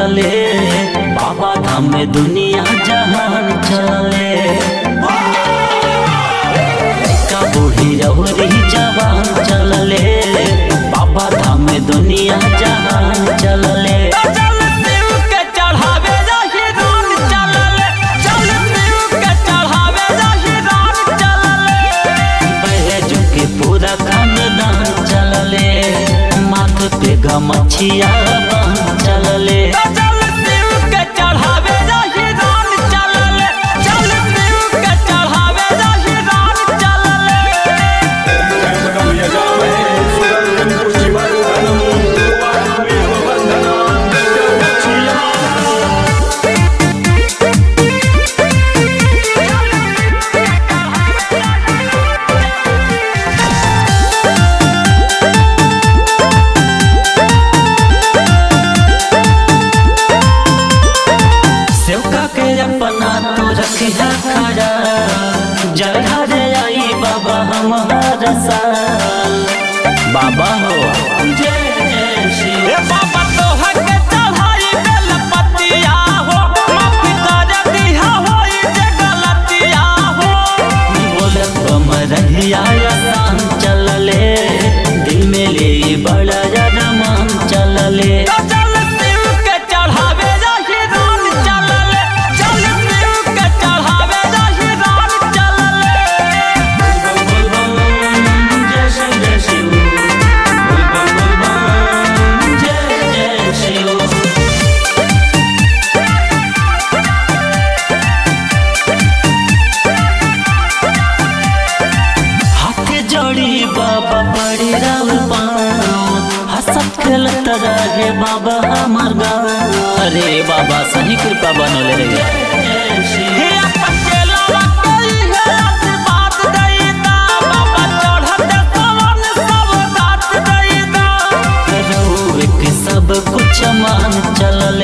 चलले बाबा धाम में दुनिया जहान चलले का बूढ़ी रहुरी जवान चलले बाबा धाम में दुनिया जहान चलले चल शिव के चढ़ावे जाहि रान चलले चल शिव के चढ़ावे जाहि रान चलले बैजू के पूरा खानदान चलले माथ पे गमछिया बांध चलले चल शिव के चढ़ावे जाहि रान चलले चल शिव के चढ़ावे जाहि रान चलले सेवका के अपना तो रखिया खड़ा जय हरे आई बाबा हमारा साल बाबा हो जय जय श्री ए बाबा तोहर के चढ़ाई बेल पतिया हो माफी कर दिया होई जे गलतिया हो बोले तुम रहिया आसान चलले दिल में ले बड़ा रमान चलले चल शिव के चढ़ावे जाहि रान चलले चल शिव के चढ़ावे जाहि रान चलले जय शिव जय शिव बोल बम बोल बम जय जय शिव हाथ जोड़ी बाबा बड़ी राव हसत खेलत रहे बाबा हमार गाँव अरे बाबा सही कृपा बनले रे हे अपन केला कोई है आशीर्वाद देईदा बाबा चढ़ते पवन सब साथ देईदा रहुए के सब कुछ मान चलल